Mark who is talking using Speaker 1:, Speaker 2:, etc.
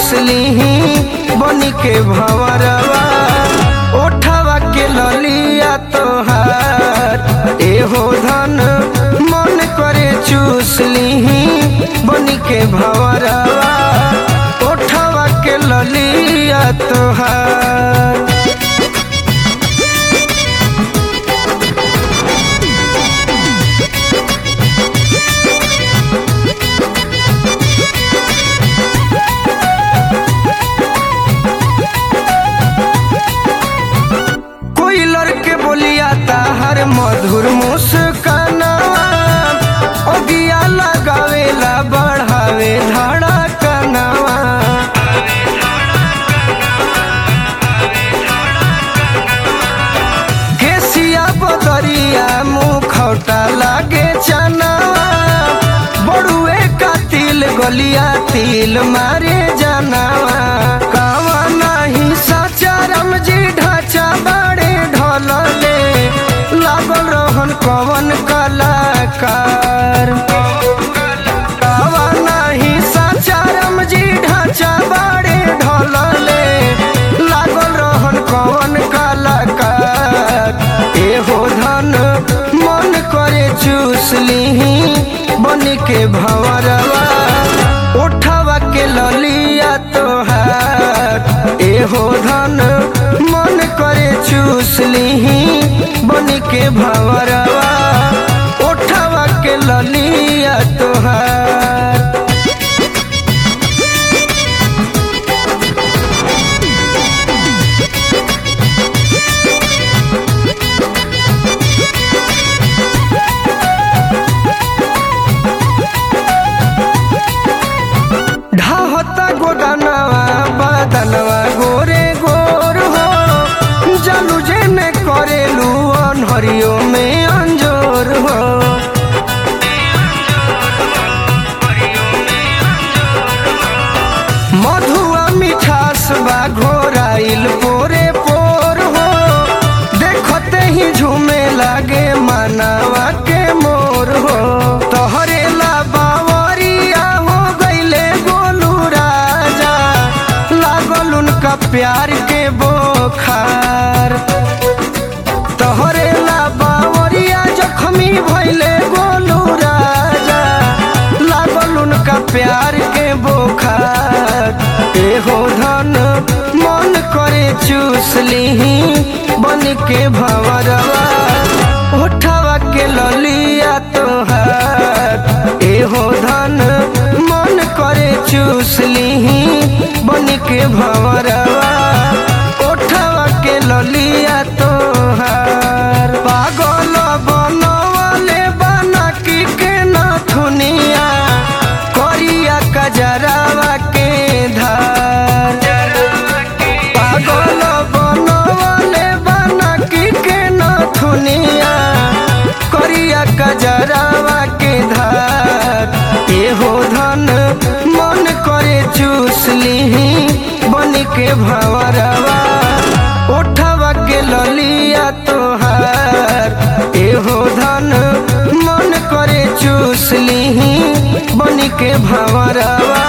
Speaker 1: चूस लीही बनी के भंवरवा ओठवा के ललिया तोहार एहो धन मन करे चूस लीही बनी के भंवरवा ओठवा के ललिया तोहार कोई लड़के बोलिया ताहर मधुर मुस्काना ओगिया लगावेला बढ़ावे धड़कनवा केसिया बदरिया मुखौटा लागे चना बड़ुए का तिल गलिया तिल मारे जनावा कावा नहीं सचा रमजी ढांचा बड़े ढोलले लागल रहन कवन कलाकार कावा नहीं सचा रमजी ढांचा बड़े ढोलले लागल रहन कवन कलाकार एहो धन मन करे चूस लीही बन के भंवरवा उठवा के ललिया तोहार एहो धन मन करे चूस लीही बन के भंवरवा उठवा के ललिया तोहार ढाहता गोदानवा बदनवा गोरे गोर हो जलू जेने करेलू अनहरियो में अंजोर हो मधुआ मिठास बा घोराइल पोरे पोर हो देखते ही झूमे लागे मानवा के मोर हो तोहरे ला बावरिया हो गईले गोलू राजा लागल उनका प्यार के बोखार तोहरे ला बावरिया जखमी भइले गोलू राजा लागल उनका प्यार के बोखार एहो धन मन करे चूस लीही बन के भंवरवा उठवा के ललिया तोहार एहो धन मन करे चूस लीही बन के भंवरवा उठवा के ललिया तोहार पागल बनवले बना की के नथुनिया करिया कजरावा के धार पागल बनवले बना की के नथुनिया करिया कजरावा के धार एहो धन मन करे चूस लीही बन के भंवरवा उठवा के ललिया तोहार एहो धन मन करे चूस लीही बन के भंवरवा